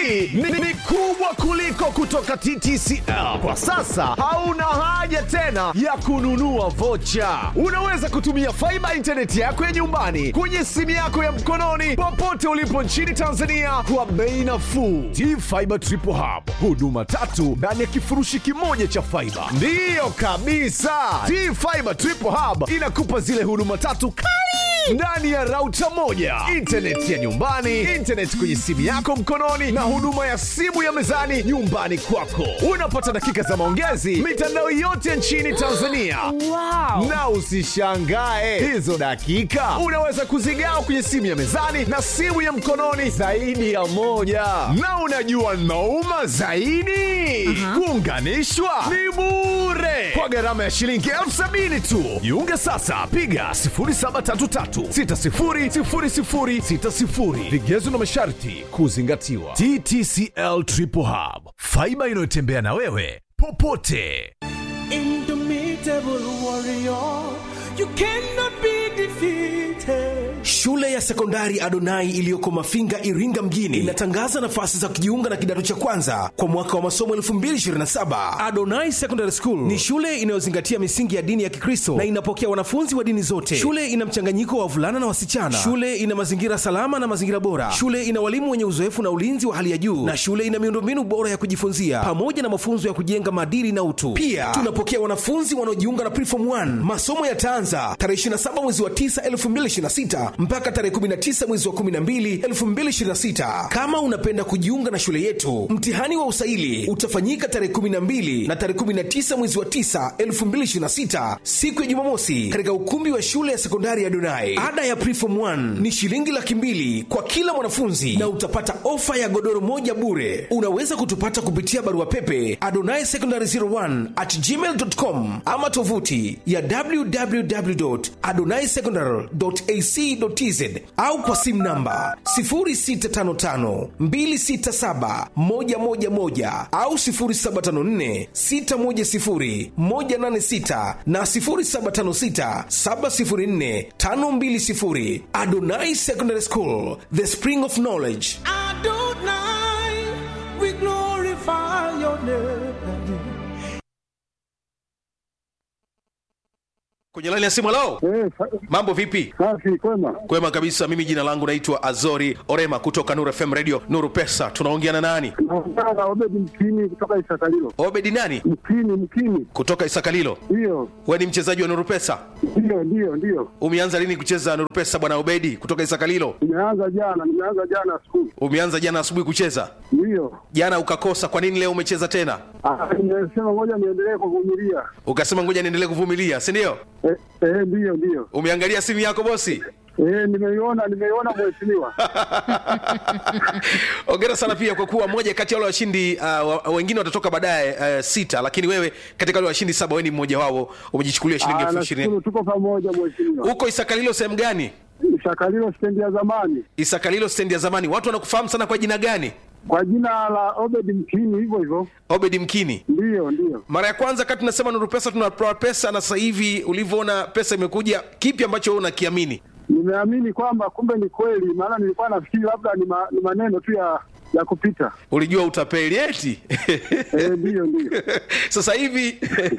hii ni, ni kubwa kuliko kutoka TTCL. Kwa sasa hauna haja tena ya kununua vocha. Unaweza kutumia faiba intaneti yako ya nyumbani kwenye simu yako ya mkononi popote ulipo nchini Tanzania kwa bei nafuu. T-Fiber Triple Hub, huduma tatu ndani ya kifurushi kimoja cha faiba. Ndiyo kabisa, T-Fiber Triple Hub inakupa zile huduma tatu kali ndani ya rauta moja, intaneti ya nyumbani, intaneti kwenye simu yako mkononi, na huduma ya simu ya mezani nyumbani kwako. Unapata dakika za maongezi mitandao yote nchini Tanzania. Wow. Na usishangae hizo dakika unaweza kuzigawa kwenye simu ya mezani na simu ya mkononi zaidi ya moja. Na unajua nauma zaidi, kuunganishwa ni bure kwa gharama ya shilingi elfu sabini tu. Jiunge sasa, piga 0733600060. Vigezo na masharti kuzingatiwa. TTCL Triple Hub, faiba inayotembea na wewe popote. Indomitable warrior, you cannot be defeated. Shule ya sekondari Adonai iliyoko Mafinga, Iringa mjini inatangaza nafasi za kujiunga na kidato cha kwanza kwa mwaka wa masomo 2027. Adonai Secondary School ni shule inayozingatia misingi ya dini ya Kikristo na inapokea wanafunzi wa dini zote. Shule ina mchanganyiko wa wavulana na wasichana. Shule ina mazingira salama na mazingira bora. Shule ina walimu wenye uzoefu na ulinzi wa hali ya juu, na shule ina miundombinu bora ya kujifunzia pamoja na mafunzo ya kujenga maadili na utu. Pia tunapokea wanafunzi wanaojiunga na Preform 1. Masomo yataanza tarehe 27 mwezi wa 9 2026 mpaka tarehe 19 mwezi wa 12 2026. Kama unapenda kujiunga na shule yetu, mtihani wa usaili utafanyika tarehe 12 na tarehe 19 mwezi wa 9 2026, siku ya Jumamosi, katika ukumbi wa shule ya sekondari ya Donai. Ada ya Preform 1 ni shilingi laki mbili kwa kila mwanafunzi na utapata ofa ya godoro moja bure. Unaweza kutupata kupitia barua pepe adonai secondary 01 at gmail.com ama tovuti ya www.adonaisecondary.ac.tz au kwa simu namba 0655267111 au 0754610186 na 0756704520. Adonai Secondary School, the spring of knowledge. Adonai, we glorify your name. kwenye laini ya simu lao Eh, sa- mambo vipi safi kwema. kwema kabisa mimi jina langu naitwa azori orema kutoka nuru fm radio nuru pesa tunaongea na nani Naongea na Obedi Mkini kutoka Isakalilo. obedi nani Mkini, Mkini, kutoka isakalilo ndiyo we ni mchezaji wa nuru pesa ndiyo ndiyo ndiyo. umeanza lini kucheza nuru pesa bwana obedi kutoka isakalilo Nimeanza jana, nimeanza jana siku umeanza jana asubuhi kucheza ndiyo. jana ukakosa kwa nini leo umecheza tena Ah, Nimesema ngoja niendelee kuvumilia. ukasema ngoja niendelee kuvumilia si ndio Eh, eh, ndiyo ndiyo. umeangalia simu yako bosi Eh, nimeiona nimeiona mheshimiwa. ongera sana pia kwa kuwa moja kati ya wale washindi uh, wa- wengine watatoka baadaye uh, sita lakini wewe katika wale washindi saba wewe ni mmoja wao umejichukulia shilingi Ah, elfu ishirini nashukuru tuko pamoja mheshimiwa. huko isakalilo sehemu gani Isakalilo stendi ya zamani isakalilo stendi ya zamani watu wanakufahamu sana kwa jina gani kwa jina la Obedi Mkini, hivyo hivyo. obedi mkini Ndiyo ndiyo. mara ya kwanza kati tunasema nuru pesa tunatoa pesa na sasa hivi ulivyoona pesa imekuja kipi ambacho wewe unakiamini Nimeamini kwamba kumbe ni kweli, maana nilikuwa nafikiri labda ni, ma, ni maneno tu ya ya kupita. ulijua utapeli eti Eh, ndiyo ndiyo. sasa hivi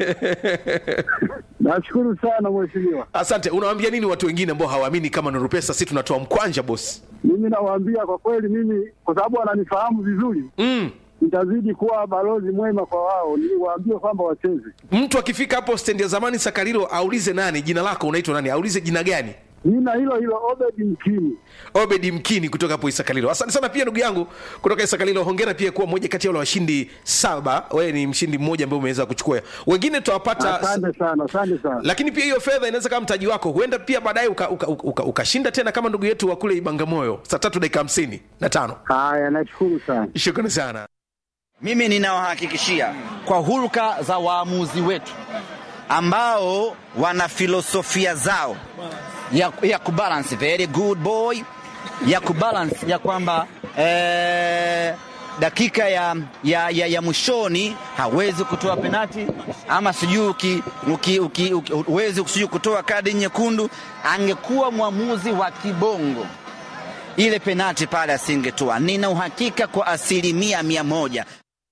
Nashukuru sana mheshimiwa. asante unawaambia nini watu wengine ambao hawaamini kama nuru pesa si tunatoa mkwanja bosi Mimi nawaambia kwa kweli, mimi kwa sababu wananifahamu vizuri, mm. nitazidi kuwa balozi mwema kwa wao, niwaambie kwamba wacheze. mtu akifika hapo stendi ya zamani sakarilo aulize nani jina lako unaitwa nani aulize jina gani Jina hilo hilo Obedi Mkini. obedi mkini kutoka hapo isakalilo asante sana pia ndugu yangu kutoka isakalilo hongera pia kuwa moja kati ya wale washindi saba wewe ni mshindi mmoja ambaye umeweza kuchukua wengine tutawapata Asante sana, asante sana. lakini pia hiyo fedha inaweza kama mtaji wako huenda pia baadaye ukashinda uka, uka, uka ukashinda tena kama ndugu yetu wa kule ibangamoyo saa tatu dakika hamsini na tano Haya, nashukuru sana. shukrani sana Mimi ninawahakikishia kwa hulka za waamuzi wetu ambao wana filosofia zao ya, ya kubalance very good boy ya kubalance ya kwamba eh, dakika ya, ya, ya, ya mwishoni hawezi kutoa penati ama sijui uki- uki- uki- uki- huwezi sijui kutoa kadi nyekundu. Angekuwa mwamuzi wa kibongo ile penati pale asingetoa. Nina uhakika kwa asilimia mia moja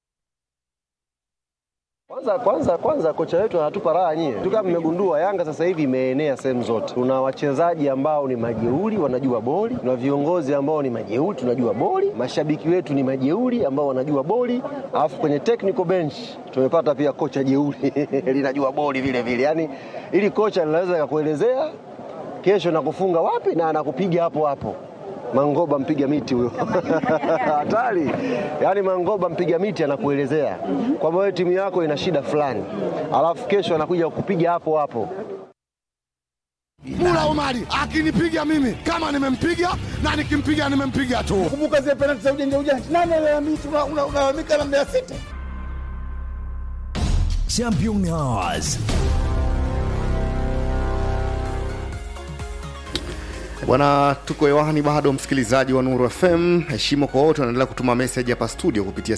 Kwanza kwanza kwanza kocha wetu anatupa raha nyie. Tu kama mmegundua Yanga sasa hivi imeenea sehemu zote. Tuna wachezaji ambao ni majeuri wanajua boli, tuna viongozi ambao ni majeuri tunajua boli, mashabiki wetu ni majeuri ambao wanajua boli, alafu kwenye technical bench tumepata pia kocha jeuri linajua boli vile vile. Yaani ili kocha linaweza kakuelezea kesho nakufunga wapi na anakupiga hapo hapo. Mangoba mpiga miti huyo hatari. Yaani Mangoba mpiga miti anakuelezea kwamba wewe timu yako ina shida fulani, alafu kesho anakuja kukupiga hapo hapo. Mula Omari akinipiga mimi kama nimempiga na nikimpiga nimempiga tu. Kumbuka zile penalti za ujanja ujanja, nani alalamika? Unalalamika na Mbeya City. Champion Hours. Bwana, tuko hewani bado, msikilizaji wa Nuru FM. Heshima kwa wote wanaendelea kutuma message hapa studio kupitia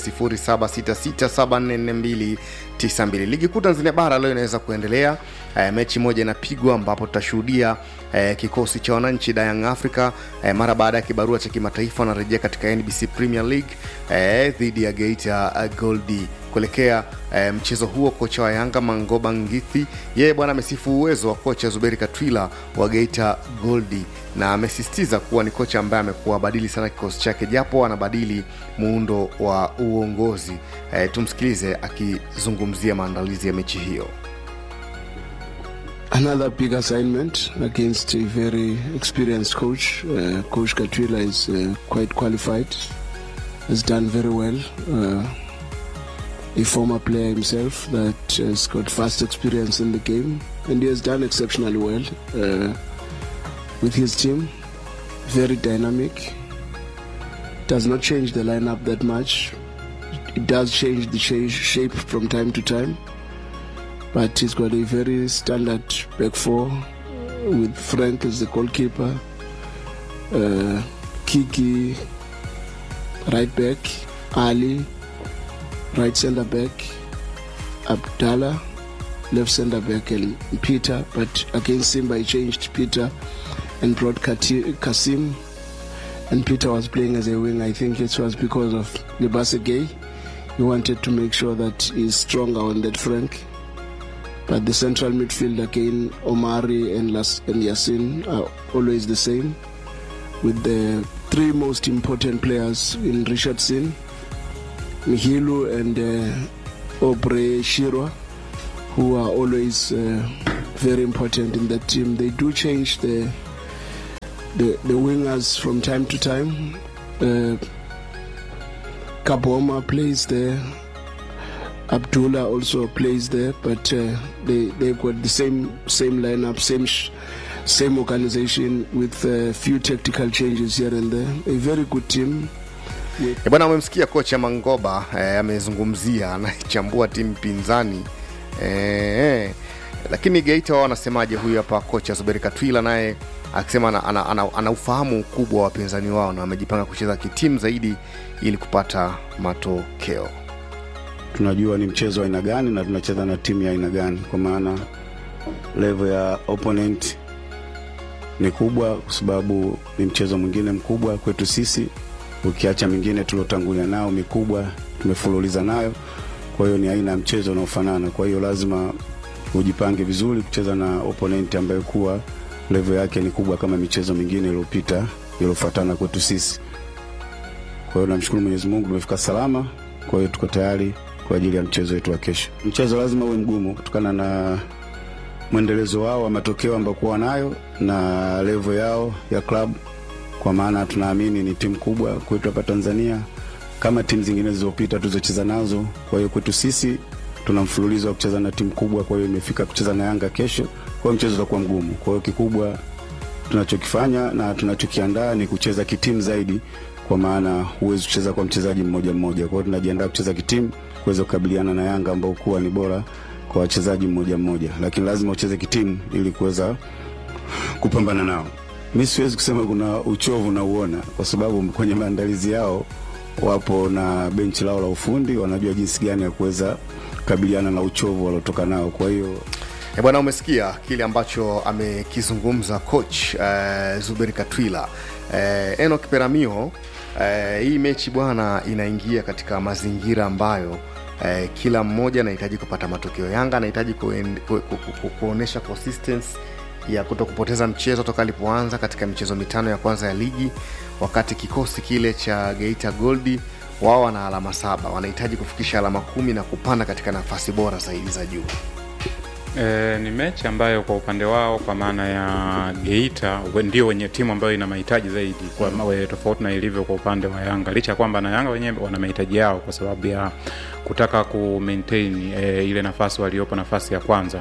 0766744292. Ligi kuu Tanzania bara leo inaweza kuendelea. E, mechi moja inapigwa ambapo tutashuhudia e, kikosi cha wananchi da Young Africa e, mara baada ya kibarua cha kimataifa wanarejea katika NBC Premier League e, dhidi ya Geita Gold kuelekea e, mchezo huo. Kocha wa Yanga Mangoba Ngithi yeye bwana amesifu uwezo wa kocha Zuberi Katwila wa Geita Gold na amesisitiza kuwa ni kocha ambaye amekuwa badili sana kikosi chake japo anabadili muundo wa uongozi. E, tumsikilize akizungumzia maandalizi ya mechi hiyo. Another big assignment against a very experienced coach. Uh, coach Katwila is uh, quite qualified, has done very well. Uh, a former player himself that has got vast experience in the game, and he has done exceptionally well uh, with his team. Very dynamic. Does not change the lineup that much. It does change the cha- shape from time to time, but he's got a very standard back four with Frank as the goalkeeper, uh, Kiki right back, Ali right centre back, Abdallah left centre back, and Peter. But against Simba, he changed Peter and brought Kati- Kasim. And Peter was playing as a wing. I think it was because of Lebase Gay. He wanted to make sure that he's stronger on that flank. But the central midfield again, Omari and, Las- and Yasin are always the same, with the three most important players in Richardson, Mihilu and uh, Obre Shirwa, who are always uh, very important in that team. They do change the the, the wingers from time to time. Uh, Kaboma plays there. Abdullah also plays there, but uh, they they've got the same same lineup, same sh- same organization with a few tactical changes here and there. A very good team. E bwana, umemsikia kocha Mangoba eh, amezungumzia anaichambua timu pinzani eh, lakini Geita wao wanasemaje? Huyu hapa kocha Zuberi Katwila naye akisema ana, ana, ana, ana ufahamu ukubwa wa wapinzani wao na wamejipanga kucheza kitimu zaidi ili kupata matokeo. tunajua ni mchezo wa aina gani na tunacheza na timu ya aina gani, kwa maana level ya opponent ni kubwa, kwa sababu ni mchezo mwingine mkubwa kwetu sisi, ukiacha mingine tuliotangulia nao mikubwa tumefululiza nayo. Kwa hiyo ni aina ya mchezo unaofanana, kwa hiyo lazima ujipange vizuri kucheza na opponent ambayo kuwa level yake ni kubwa kama michezo mingine iliyopita iliyofuatana kwetu sisi. Kwa hiyo namshukuru Mwenyezi Mungu tumefika salama, kwa hiyo tuko tayari kwa ajili ya mchezo wetu wa kesho. Mchezo lazima uwe mgumu kutokana na mwendelezo wao wa matokeo ambayo kuwa nayo na level yao ya club, kwa maana tunaamini ni timu kubwa kwetu hapa Tanzania kama timu zingine zilizopita tulizocheza nazo. Kwa hiyo kwetu sisi tuna mfululizo wa kucheza na timu kubwa, kwa hiyo imefika kucheza na Yanga kesho, kwa hiyo mchezo utakuwa mgumu. Kwa hiyo kikubwa tunachokifanya na tunachokiandaa ni kucheza kitimu zaidi, kwa maana huwezi kucheza kwa mchezaji mmoja mmoja. Kwa hiyo tunajiandaa kucheza kitimu kuweza kukabiliana na Yanga ambao kuwa ni bora kwa wachezaji mmoja mmoja, lakini lazima ucheze kitimu ili kuweza kupambana nao. Mi siwezi kusema kuna uchovu na uona, kwa sababu kwenye maandalizi yao wapo na benchi lao la ufundi, wanajua jinsi gani ya kuweza kukabiliana na uchovu waliotoka nao. Kwa hiyo E bwana, umesikia kile ambacho amekizungumza coach uh, Zuberi Katwila uh, Enoch Peramio. Uh, hii mechi bwana inaingia katika mazingira ambayo uh, kila mmoja anahitaji kupata matokeo. Yanga anahitaji kuen- ku, ku, ku, ku, kuonyesha consistency ya kuto kupoteza mchezo toka alipoanza katika michezo mitano ya kwanza ya ligi, wakati kikosi kile cha Geita Goldi wao wana alama saba, wanahitaji kufikisha alama kumi na kupanda katika nafasi bora zaidi za juu. E, ni mechi ambayo kwa upande wao kwa maana ya Geita we- ndio wenye timu ambayo ina mahitaji zaidi kwa mm. tofauti na ilivyo kwa upande wa Yanga, licha ya kwamba na Yanga wenyewe wana mahitaji yao kwa sababu ya kutaka ku maintain e, ile nafasi waliopo nafasi ya kwanza,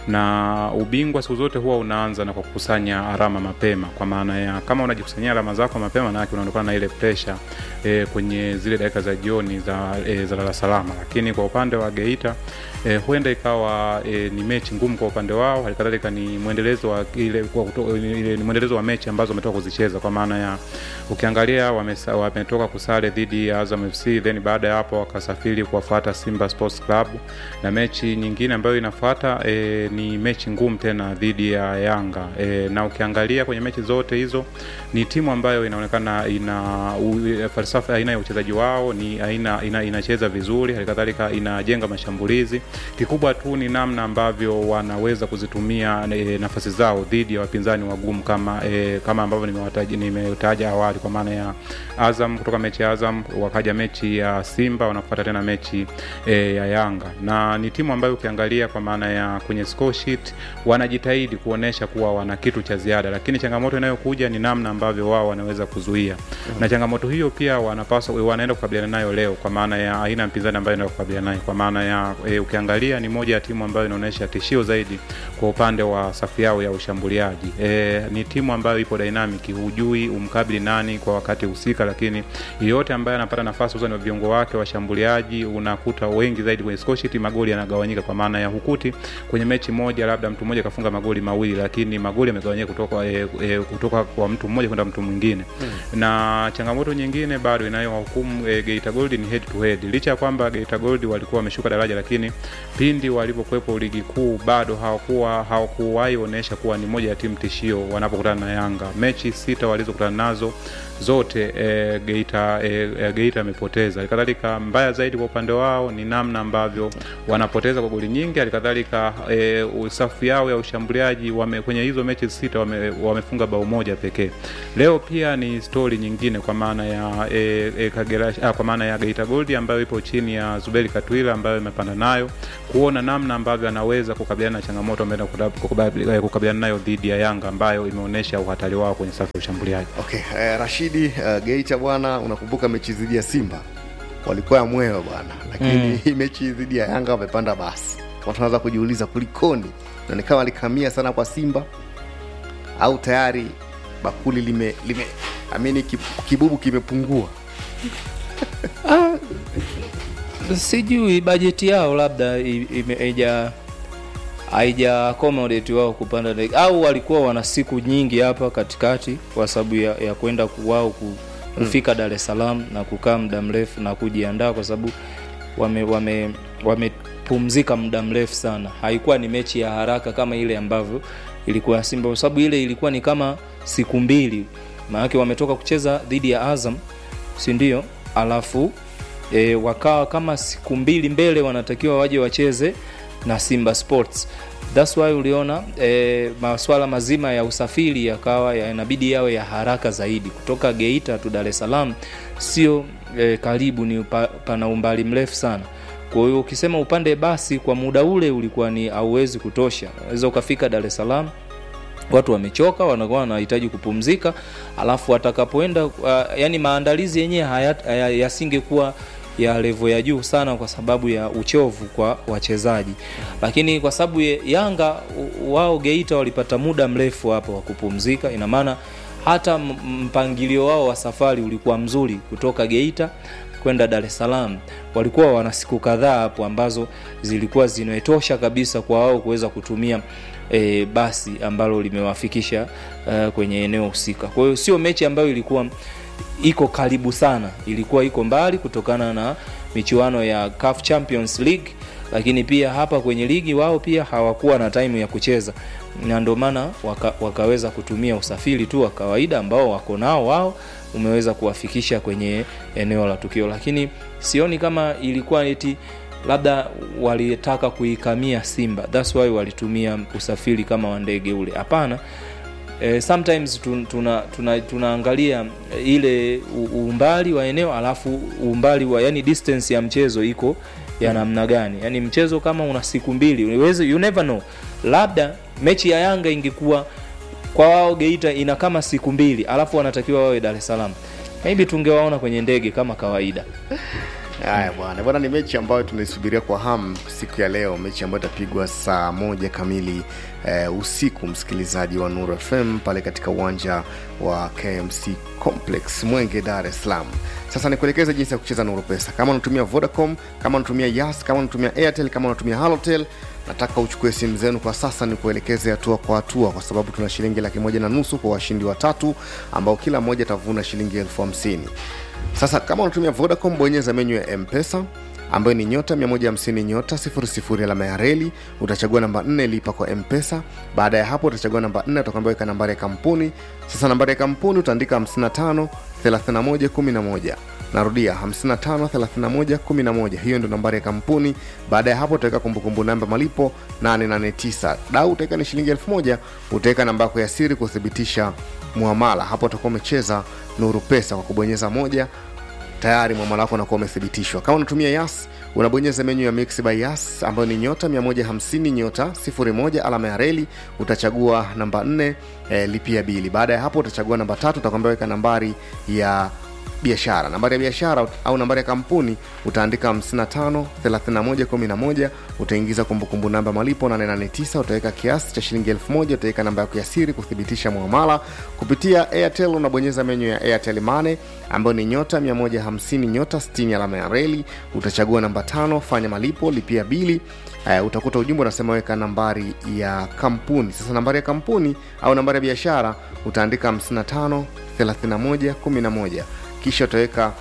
na ubingwa siku zote huwa unaanza na kwa kukusanya alama mapema, kwa maana ya kama unajikusanyia alama zako mapema, manake unaondokana na ile pressure e, kwenye zile dakika za jioni za e, za lala salama, lakini kwa upande wa Geita e, huenda ikawa e, ni mechi ngumu kwa upande wao, halikadhalika ni mwendelezo wa ile, kwa kuto, ile ni mwendelezo wa mechi ambazo wametoka kuzicheza, kwa maana ya ukiangalia wamesa- wametoka kusare dhidi ya Azam FC, then baada ya hapo wakasafiri kuwafuata Simba Sports Club, na mechi nyingine ambayo inafuata e, ni mechi ngumu tena dhidi ya Yanga e, na ukiangalia kwenye mechi zote hizo ni timu ambayo inaonekana ina u, falsafa aina ya uchezaji wao ni aina ina, inacheza vizuri, halikadhalika inajenga mashambulizi. Kikubwa tu ni namna ambavyo wanaweza kuzitumia e, nafasi zao dhidi ya wapinzani wagumu kama e, kama ambavyo nimewataja nimetaja awali, kwa maana ya Azam kutoka mechi ya Azam, wakaja mechi ya Simba, wanafuata tena mechi e, ya Yanga, na ni timu ambayo ukiangalia kwa maana ya kwenye score sheet wanajitahidi kuonesha kuwa wana kitu cha ziada, lakini changamoto inayokuja ni namna ambavyo wao wanaweza kuzuia na changamoto hiyo pia wanapaswa wanaenda kukabiliana nayo leo, kwa maana ya aina ya mpinzani ambayo inaenda kukabiliana nayo, kwa maana ya e, ukiangalia ni moja ya timu ambayo inaonyesha tishio zaidi kwa upande wa safu yao ya ushambuliaji. E, ni timu ambayo ipo dynamic, hujui umkabili nani kwa wakati husika, lakini yeyote ambaye anapata nafasi hususan wa viungo wake washambuliaji, unakuta wengi zaidi kwenye score sheet magoli yanagawanyika, kwa maana ya hukuti kwenye mechi moja labda mtu mmoja kafunga magoli mawili, lakini magoli yamegawanyika kutoka, e, e, kutoka kwa mtu mmoja kwenda mtu mwingine na changamoto nyingine bado inayowahukumu e, Geita Gold ni head to head. Licha ya kwamba Geita Gold walikuwa wameshuka daraja, lakini pindi walipokuwepo ligi kuu bado hawakuwa hawakuwahi onyesha kuwa ni moja ya timu tishio wanapokutana na Yanga. Mechi sita walizokutana nazo zote e, Geita e, e, Geita amepoteza. Halikadhalika mbaya zaidi kwa upande wao ni namna ambavyo wanapoteza kwa goli nyingi. Halikadhalika e, safu yao ya ushambuliaji wame, kwenye hizo mechi sita wame, wamefunga bao moja pekee. Leo pia ni stori nyingine kwa maana ya e, e, Kagera, ah, kwa maana ya Geita Gold ambayo ipo chini ya Zuberi Katwila ambayo imepanda nayo kuona namna ambavyo anaweza kukabiliana na changamoto ambayo inakuda- kukabiliana nayo dhidi ya Yanga ambayo imeonyesha uhatari wao kwenye safu ya ushambuliaji. Okay, eh, Rashidi uh, Geita bwana, unakumbuka mechi dhidi ya Simba walikuwa ya mwewe bwana, lakini Mm. hii mechi dhidi ya Yanga wamepanda basi. Watu wanaanza kujiuliza kulikoni, na ni kama walikamia sana kwa Simba au tayari bakuli lime lime amini kib- kibubu kimepungua. Ah, sijui bajeti yao labda i- ime- haija haija accommodate wao kupanda ndege au walikuwa wana siku nyingi hapa katikati kwa sababu ya, ya kwenda ku- wao ku- kufika Dar es Salaam na kukaa muda mrefu na kujiandaa kwa sababu wame wame wamepumzika muda mrefu sana. Haikuwa ni mechi ya haraka kama ile ambavyo ilikuwa ya Simba, kwa sababu ile ilikuwa ni kama siku mbili, maanake wametoka kucheza dhidi ya Azam, si ndio? Alafu e, wakawa kama siku mbili mbele wanatakiwa waje wacheze na Simba Sports. That's why uliona e, maswala mazima ya usafiri yakawa yanabidi yawe ya haraka zaidi kutoka Geita tu Dar es Salaam, sio e, karibu, ni upa, pana umbali mrefu sana. Kwa hiyo ukisema upande basi kwa muda ule ulikuwa ni hauwezi kutosha, unaweza ukafika Dar es Salaam watu wamechoka, wanakuwa wanahitaji kupumzika, alafu watakapoenda uh, yani maandalizi yenyewe haya- haya- yasingekuwa ya levo ya juu sana kwa sababu ya uchovu kwa wachezaji, lakini kwa sababu ya- Yanga u- wao Geita walipata muda mrefu hapo wa kupumzika, ina maana hata m- mpangilio wao wa safari ulikuwa mzuri kutoka Geita kwenda Dar es Salaam. Walikuwa wana siku kadhaa hapo ambazo zilikuwa zinatosha kabisa kwa wao kuweza kutumia e, basi ambalo limewafikisha uh, kwenye eneo husika. Kwa hiyo sio mechi ambayo ilikuwa iko karibu sana, ilikuwa iko mbali kutokana na michuano ya CAF Champions League lakini pia hapa kwenye ligi wao pia hawakuwa na time ya kucheza na ndio maana waka, wakaweza kutumia usafiri tu wa kawaida ambao wako nao wao umeweza kuwafikisha kwenye eneo la tukio lakini sioni kama ilikuwa eti labda walitaka kuikamia simba thats why walitumia usafiri kama wa ndege ule hapana eh, sometimes tun- tuna, tuna, tunaangalia ile u- umbali wa eneo alafu umbali wa yani distance ya mchezo iko ya namna gani yani mchezo kama una siku mbili uweze, you never know labda mechi ya yanga ingekuwa kwa wao geita ina kama siku mbili alafu wanatakiwa wawe dar es salaam maybe tungewaona kwenye ndege kama kawaida haya bwana bwana ni mechi ambayo tunaisubiria kwa hamu siku ya leo mechi ambayo itapigwa saa moja kamili eh, usiku msikilizaji wa nur fm pale katika uwanja wa kmc complex mwenge dar es salaam sasa nikuelekeza jinsi ya kucheza nuru pesa kama unatumia vodacom kama unatumia yas kama unatumia airtel kama unatumia halotel nataka uchukue simu zenu kwa sasa ni kuelekeze hatua kwa hatua kwa sababu tuna shilingi laki moja na nusu kwa washindi watatu ambao kila mmoja atavuna shilingi elfu hamsini sasa kama unatumia vodacom bonyeza menyu ya mpesa ambayo ni nyota 150 nyota 00 alama ya reli utachagua namba 4 lipa kwa mpesa baada ya hapo utachagua namba 4 utakwambia weka nambari ya kampuni sasa nambari ya kampuni utaandika 55 31 11 narudia 55 31 11 hiyo ndio nambari ya kampuni baada ya hapo utaweka kumbukumbu namba malipo 889 dau utaweka ni shilingi 1000 utaweka namba yako ya siri kuthibitisha muamala hapo utakuwa umecheza nuru pesa kwa kubonyeza moja tayari mwamala wako unakuwa umethibitishwa kama unatumia yas unabonyeza menyu ya mix by yas ambayo ni nyota 150 nyota 01 alama ya reli utachagua namba 4 eh, lipia bili baada ya hapo utachagua namba tatu utakwambia weka nambari ya biashara nambari ya biashara au nambari ya kampuni utaandika 55 31 11 utaingiza kumbukumbu namba malipo 889 utaweka kiasi cha shilingi 1000 utaweka namba yako ya siri kuthibitisha muamala kupitia airtel unabonyeza menyu ya airtel mane ambayo ni nyota 150 nyota 60 alama ya reli utachagua namba tano fanya malipo lipia bili uh, utakuta ujumbe unasema weka nambari ya kampuni sasa nambari ya kampuni au nambari ya biashara utaandika 55 31 11 kisha utaweka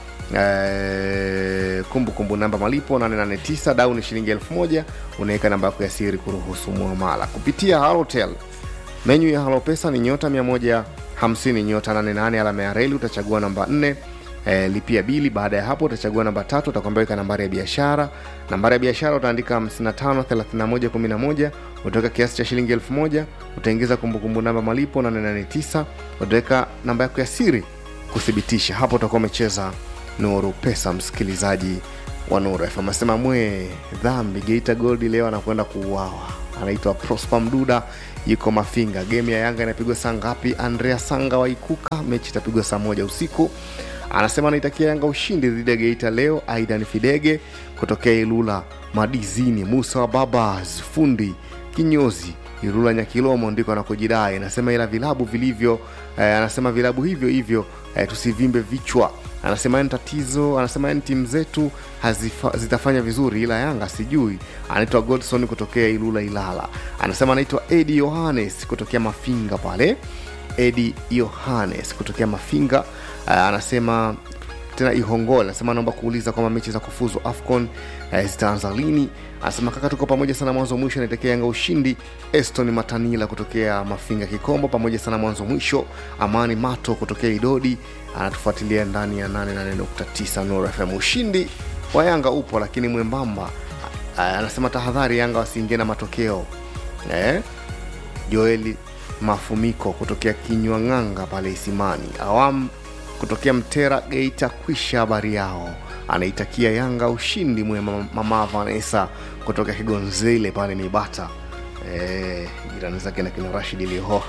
eh, kumbukumbu namba malipo 889 dau ni shilingi 1000 unaweka namba yako ya siri kuruhusu muamala kupitia halotel menyu ya halopesa ni nyota 150 nyota 88 alama ya reli utachagua namba 4 eh, lipia bili baada ya hapo utachagua namba tatu utakwambia weka nambari ya biashara nambari ya biashara utaandika 55 31 11 utaweka kiasi cha shilingi 1000 utaingiza kumbukumbu namba malipo 889 utaweka namba yako ya siri kuthibitisha hapo utakuwa umecheza nuru pesa msikilizaji wa nuru fm asema mwe dhambi geita goldi leo anakwenda kuuawa anaitwa prosper mduda yuko mafinga game ya yanga inapigwa saa ngapi andrea sanga waikuka mechi itapigwa saa moja usiku anasema anaitakia yanga ushindi dhidi ya geita leo aidan fidege kutokea ilula madizini musa wa babas fundi kinyozi irula nyakilomo ndiko anakojidai anasema ila vilabu vilivyo eh, anasema vilabu hivyo hivyo eh, tusivimbe vichwa anasema yani tatizo anasema yani timu zetu hazifa, zitafanya vizuri ila yanga sijui anaitwa godson kutokea ilula ilala anasema anaitwa edi yohanes kutokea mafinga pale edi yohanes kutokea mafinga uh, anasema tena ihongol anasema naomba kuuliza kwamba mechi za kufuzu afcon eh, zitaanza lini anasema kaka tuko pamoja sana mwanzo mwisho anatekea yanga ushindi eston matanila kutokea mafinga kikombo pamoja sana mwanzo mwisho amani mato kutokea idodi anatufuatilia ndani ya 88.9 Nuru fm ushindi wa yanga upo lakini mwembamba Ah, anasema tahadhari yanga wasiingie na matokeo eh? joeli mafumiko kutokea kinywang'anga pale isimani awamu kutokea mtera geita kwisha habari yao anaitakia yanga ushindi mwema mama vanessa kutoka kigonzile pale mibata Eh, jirani zake na kina rashid lihoha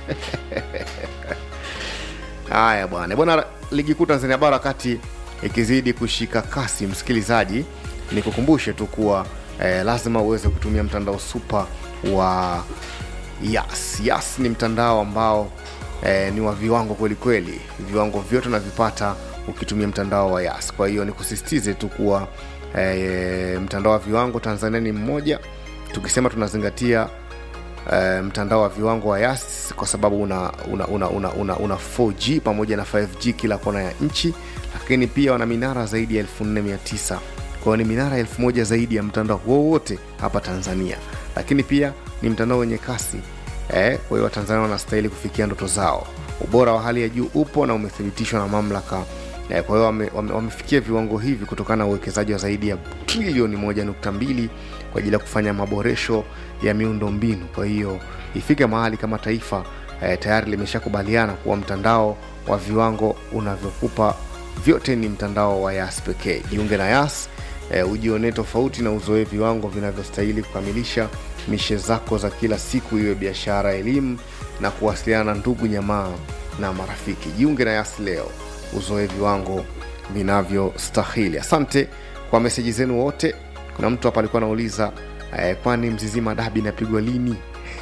haya bwana bwana ligi kuu tanzania bara wakati ikizidi kushika kasi msikilizaji nikukumbushe tu kuwa eh, lazima uweze kutumia mtandao supa wa yas yas ni mtandao ambao eh, ni wa viwango kwelikweli viwango vyote unavipata ukitumia mtandao wa yas kwa hiyo nikusisitize tu kuwa eh, mtandao wa viwango tanzania ni mmoja tukisema tunazingatia eh, mtandao wa viwango wa yas kwa sababu una, una, una, una, una, una 4g pamoja na 5g kila kona ya nchi lakini pia wana minara zaidi ya 4900 kwao ni minara elfu moja zaidi ya mtandao wowote hapa tanzania lakini pia ni mtandao wenye kasi eh, kwa hiyo watanzania wanastahili kufikia ndoto zao ubora wa hali ya juu upo na umethibitishwa na mamlaka eh, kwa hiyo wame, wame, wamefikia viwango hivi kutokana na uwekezaji wa zaidi ya trilioni 1.2 kwa ajili ya kufanya maboresho ya miundo mbinu kwa hiyo ifike mahali kama taifa eh, tayari limeshakubaliana kuwa mtandao wa viwango unavyokupa vyote ni mtandao wa yas pekee jiunge na yas eh, ujionee tofauti na uzoee viwango vinavyostahili kukamilisha mishe zako za kila siku iwe biashara elimu na kuwasiliana na ndugu nyamaa na marafiki jiunge na yas leo uzoe viwango vinavyostahili asante kwa meseji zenu wote kuna mtu hapa alikuwa anauliza eh, kwani mzizima dabi inapigwa lini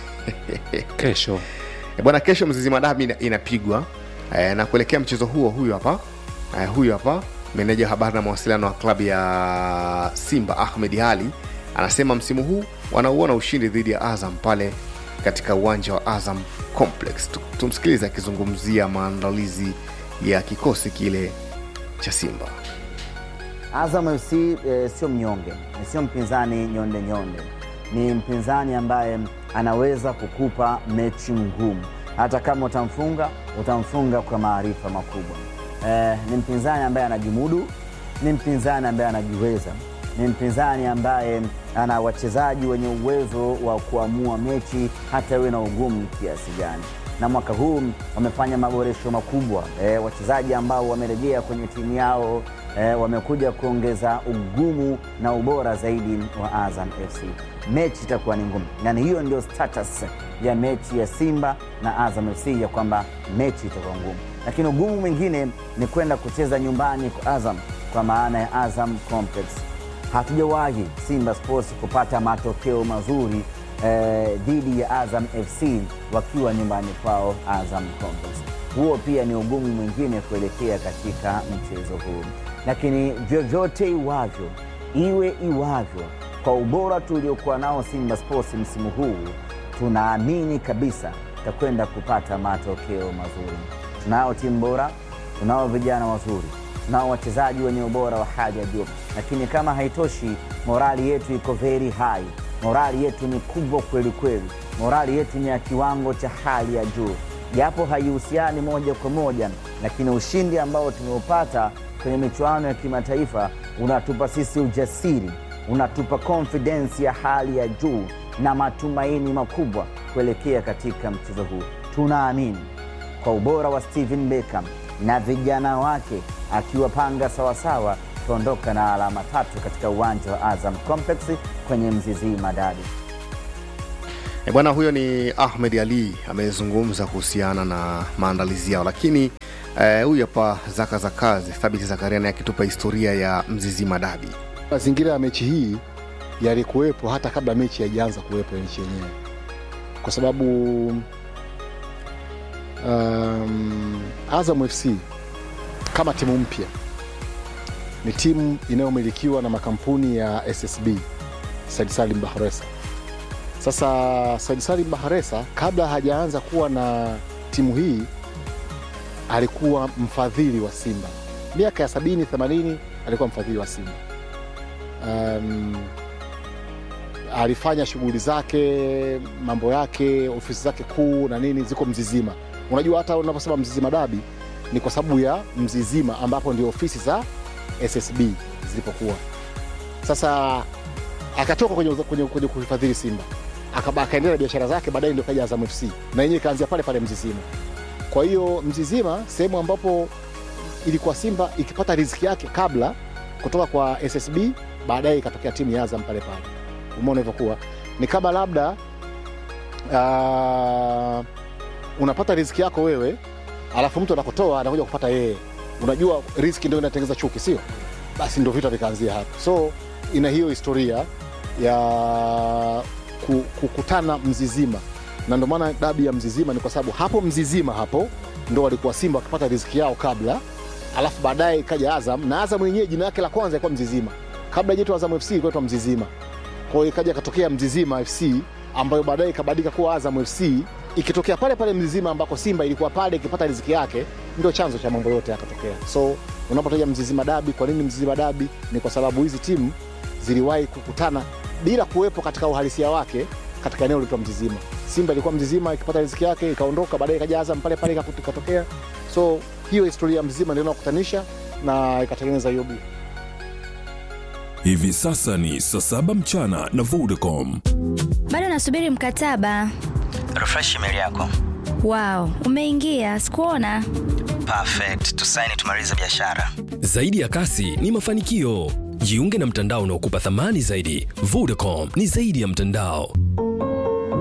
kesho Eh, bwana kesho mzizima dabi ina- inapigwa eh, na kuelekea mchezo huo huyu hapa eh, huyu hapa meneja wa habari na mawasiliano wa klabu ya simba ahmed ali anasema msimu huu wanauona ushindi dhidi ya azam pale katika uwanja wa azam complex Tu- tumsikilize akizungumzia maandalizi ya kikosi kile cha simba Azam FC eh, sio mnyonge, sio mpinzani nyonde nyonde, ni mpinzani ambaye anaweza kukupa mechi ngumu. Hata kama utamfunga, utamfunga kwa maarifa makubwa. Eh, ni mpinzani ambaye anajimudu, ni mpinzani ambaye anajiweza, ni mpinzani ambaye ana wachezaji wenye uwezo wa kuamua mechi hata iwe na ugumu kiasi gani na mwaka huu wamefanya maboresho makubwa e, wachezaji ambao wamerejea kwenye timu yao e, wamekuja kuongeza ugumu na ubora zaidi wa Azam FC. Mechi itakuwa ni ngumu, yani hiyo ndio status ya mechi ya Simba na Azam FC ya kwamba mechi itakuwa ngumu, lakini ugumu mwingine ni kwenda kucheza nyumbani kwa Azam, kwa maana ya Azam Complex. Hatujawahi Simba Sports kupata matokeo mazuri eh, dhidi ya Azam FC wakiwa nyumbani kwao Azam Complex. Huo pia ni ugumu mwingine kuelekea katika mchezo huu, lakini vyovyote iwavyo, iwe iwavyo, kwa ubora tuliokuwa nao Simba Sports msimu huu, tunaamini kabisa takwenda kupata matokeo mazuri. Tunao timu bora, tunao vijana wazuri, tunao wachezaji wenye ubora wa hali ya juu, lakini kama haitoshi, morali yetu iko very high morali yetu ni kubwa kweli kweli, morali yetu ni ya kiwango cha hali ya juu, japo haihusiani moja kwa moja, lakini ushindi ambao tumeupata kwenye michuano ya kimataifa unatupa sisi ujasiri, unatupa confidence ya hali ya juu na matumaini makubwa kuelekea katika mchezo huu. Tunaamini kwa ubora wa Steven Beckham na vijana wake akiwapanga sawasawa tuondoka na alama tatu katika uwanja wa Azam Complex kwenye Mzizima Dabi. E bwana, huyo ni Ahmed Ali amezungumza kuhusiana na maandalizi yao, lakini eh, huyu hapa Zaka za kazi Thabiti Zakaria naye akitupa historia ya Mzizima Dabi. Mazingira ya mechi hii yalikuwepo hata kabla mechi haijaanza kuwepo ya nchi yenyewe, kwa sababu um, Azam FC kama timu mpya ni timu inayomilikiwa na makampuni ya SSB Said Salim Bahresa. Sasa Said Salim Bahresa kabla hajaanza kuwa na timu hii alikuwa mfadhili wa Simba miaka ya sabini themanini, alikuwa mfadhili wa Simba. Um, alifanya shughuli zake, mambo yake, ofisi zake kuu na nini ziko Mzizima. Unajua hata unaposema Mzizima Dabi ni kwa sababu ya Mzizima ambapo ndio ofisi za SSB zilipokuwa. Sasa akatoka kwenye, kwenye, kwenye kuhifadhili Simba Akaba- akaendelea na biashara zake, baadaye ndio kaja Azam FC na yenyewe ikaanzia pale pale Mzizima. Kwa hiyo Mzizima sehemu ambapo ilikuwa Simba ikipata riziki yake kabla kutoka kwa SSB, baadaye ikatokea timu ya Azam pale pale. Umeona ilivyokuwa ni kama labda uh, unapata riziki yako wewe, alafu mtu anakutoa anakuja kupata yeye. Unajua riziki ndio inatengeneza chuki, sio? Basi ndio vita vikaanzia hapo. So ina hiyo historia ya ku- kukutana Mzizima, na ndio maana dabi ya Mzizima ni kwa sababu hapo Mzizima hapo ndo walikuwa Simba wakipata riziki yao kabla, alafu baadaye ikaja Azam, na Azam yenyewe jina lake la kwanza ilikuwa Mzizima, kabla ijaitwa Azam FC ilikuwa inaitwa Mzizima. Kwa hiyo ikaja katokea Mzizima FC ambayo baadaye ikabadilika kuwa Azam FC, ikitokea pale pale Mzizima ambako Simba ilikuwa pale ikipata riziki yake, ndio chanzo cha mambo yote yakatokea. So unapotaja mzizima dabi kwa nini mzizima dabi ni kwa sababu hizi timu ziliwahi kukutana bila kuwepo katika uhalisia wake katika eneo lilitwa mzizima simba ilikuwa mzizima ikipata riziki yake ikaondoka baadaye ikaja azam pale pale ikaku- ikatokea so hiyo historia ya mzima ndio inakutanisha na ikatengeneza hiyo bia Hivi sasa ni saa saba mchana na Vodacom. bado nasubiri mkataba refresh email yako wow umeingia sikuona perfect tusaini tumalize biashara Zaidi ya kasi ni mafanikio. Jiunge na mtandao unaokupa thamani zaidi. Vodacom ni zaidi ya mtandao.